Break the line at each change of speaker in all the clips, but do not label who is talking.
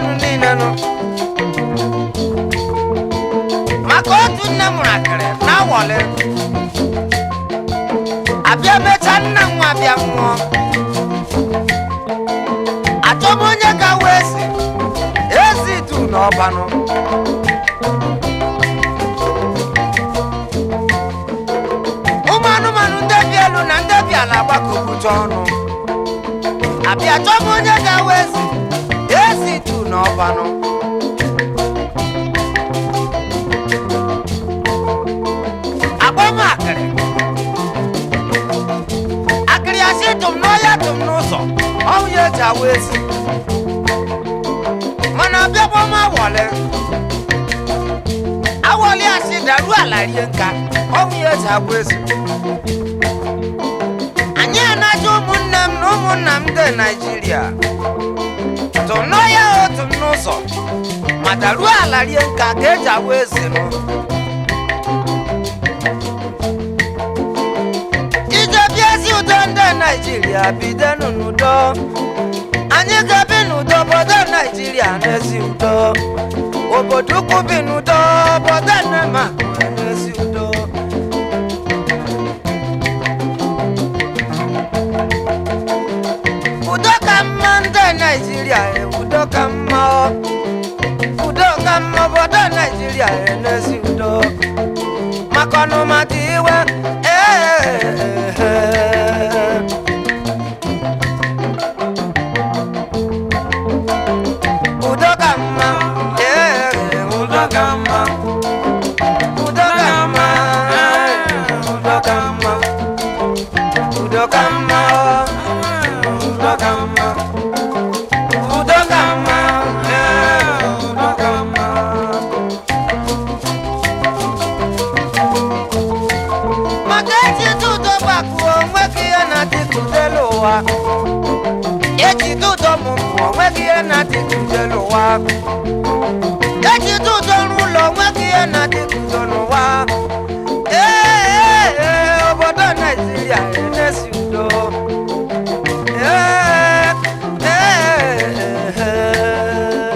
unu niile nụ maka otu nne mụrụ akịrị na awọlị abịa mechaa nna nwa abịa nwụọ achọm onye ga wee si ezi du n'ọbanụ ụmụ anụmanụ ndị bi elu na ndị bi ala gbakọbụcha ọnụ abịa chọm onye ga wee si ezi du n'ọbanụ akpọm akịrị akịrị asị tụm n'ọhịa tụm n'ụzọ ọnwụ ya eji awụ ezi mana abịa gbọm awọlị awọlị asị daruo ala rie nka ọnwụ ya eji awụ ezi anyị anaja ụmụnne m na ụmụnna m dị naijiria tụm n'ọhịa o tụm n'ụzọ ma daruo ala rie nka ka eji awụ ezi nụ ije bịa ezi udo ndị naijiria bidonu n'udo anyị ga-ebi n'udo obodo naijiria n'ezi udo obodo ukwu bi n'udo obodo nnema n'ezi udo udo ka mma ndị naijiria e, udo ka mma ọ. udo ka mma obodo naijiria e, n'ezi udo maka ọnụma dị iwe ee udo ka mma ee udo ka mma udo ka mma ee, udo ka mma udo ka mma udo ka mma udo ka mma ee, udo ka mma maka ejide udo gbakwuo onweghị ihe na-adịgidelu ụwa ejide udo mụmụ onweghị ihe na-adịgidelu ụwa ejide udo n'ụlọ onweghị ihe na-adịgido n'ụwa ee ee, obodo naijiria enesi udo ee ee ee.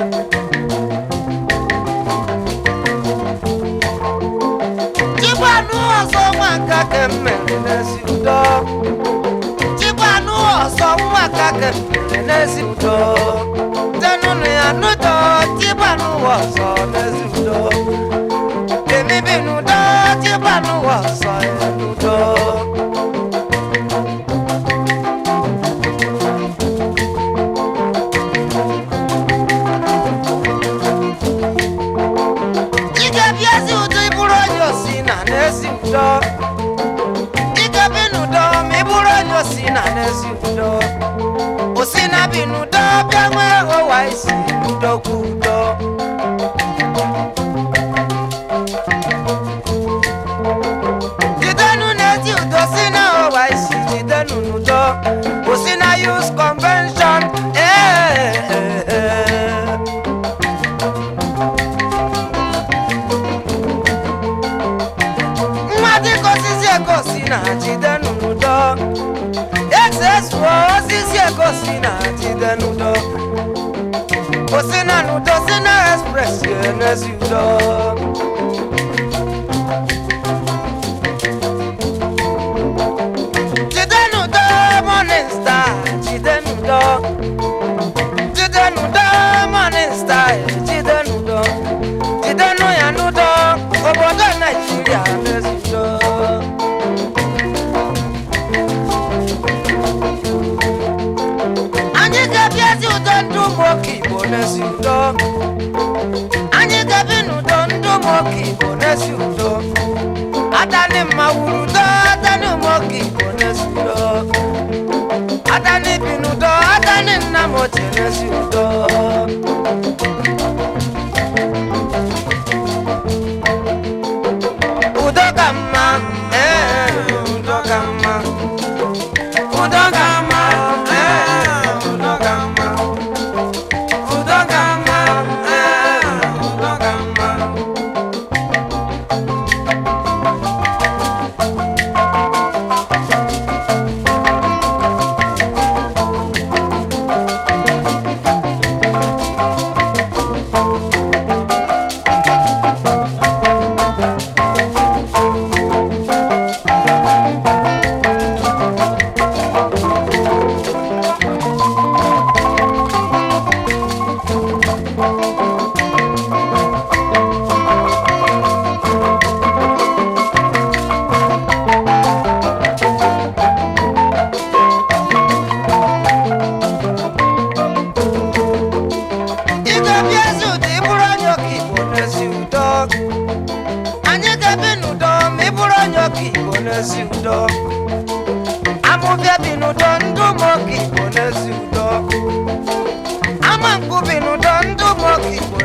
Chigbanụ ọzọ nwa nka kemmere n'ezi udo Chigbanụ ọzọ nwa nka kemmere n'ezi udo tenụnụ ya n'udo Chigbanụ ọzọ n'ezi udo Kemibi n'udo Chigbanụ ọzọ ya n'udo Ike bi ezi udo ịbụrụ onye osi na n'ezi udo Ike bi n'udo ma ịbụrụ onye osi na n'ezi udo Osi na bi n'udo bịa nwee ụwa isi udo kwu udo Jidenu n'ezi udo si na ụwa isi jidenu n'udo Osi na Youth Convention ee ee, ee. nwa dịka osisi egosi na jide n'udo esesuo osisi egosi na jide n'udo osi na n'udo si na express n'ezi udo jide n'udo morning star jide n'udo jide n'udo morning star jide n'udo jide nụ ya n'udo obodo naijiria n'ezi udo anyị ga-ebi ezi udo ndị ụmụ oke igbo n'ezi udo anyị ga-ebi n'udo ndị ụmụ oke igbo n'ezi udo adani mma wuru udo adani ụmụ oke igbo n'ezi udo adani bi n'udo adani nna m ochie n'ezi udo udo ka mma ee udo ka mma udo ka mma ee udo ka mma udo ka mma ee udo ka mma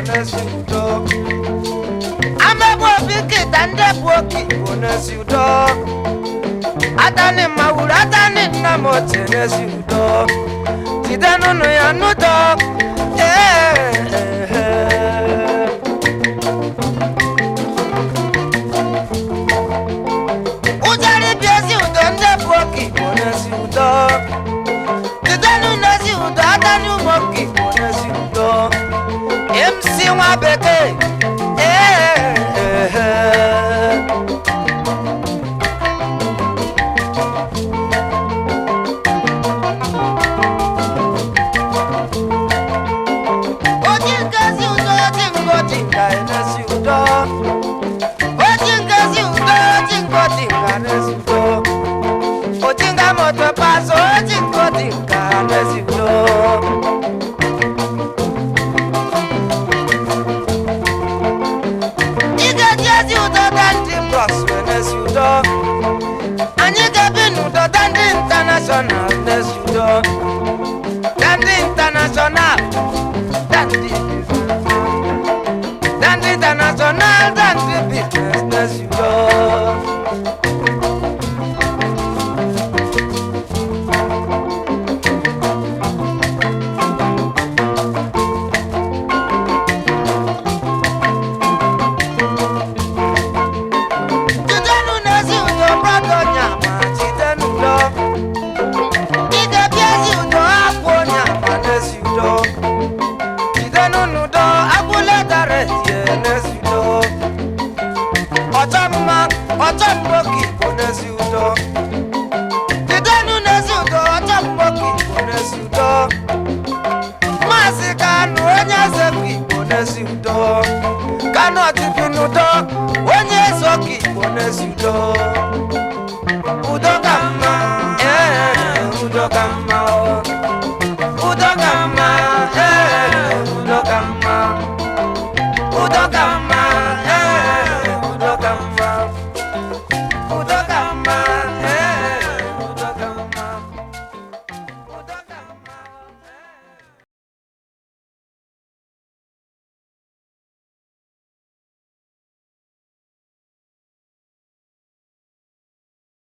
n'ezi udo amegbu obi nkịta ndị bụ oke igbo n'ezi udo atani mawuru atani nna m ochie n'ezi udo jide n'ụnụ ya n'udo Ee. ụjarị bi ezi udo ndị bụ oke igbo n'ezi udo jidenu n'ezi udo atani ụmụ oke igbo n'ezi udo mc nwa bekee Ee. oji nkezi udo oji ngoti nga enezi udo oji nkezi udo oji ngoti nga enezi udo oji nga moto paso oji ngoti nga enezi udo ị ga-eji ezi udo dandi bros enezi udo anyị ga-ebi n'udo dandi intanashọnal n'ezi udo dandi intanashọnal dandi dandi intanashọnal dandi business n'ezi udo jidenu n'ezi udo brọda onyama jidenu udo ị ga-ebi ezi udo akwụ onyama n'ezi udo jidenu n'udo agwụla dara etie n'ezi udo ọchọ mma ọchọ mgboki igbo n'ezi udo jidenu n'ezi udo ọchọ mgboki igbo n'ezi udo maazị kanụ onye eze bụ igbo n'ezi udo kanụ ọchịbị n'udo onye eze ọka igbo n'ezi udo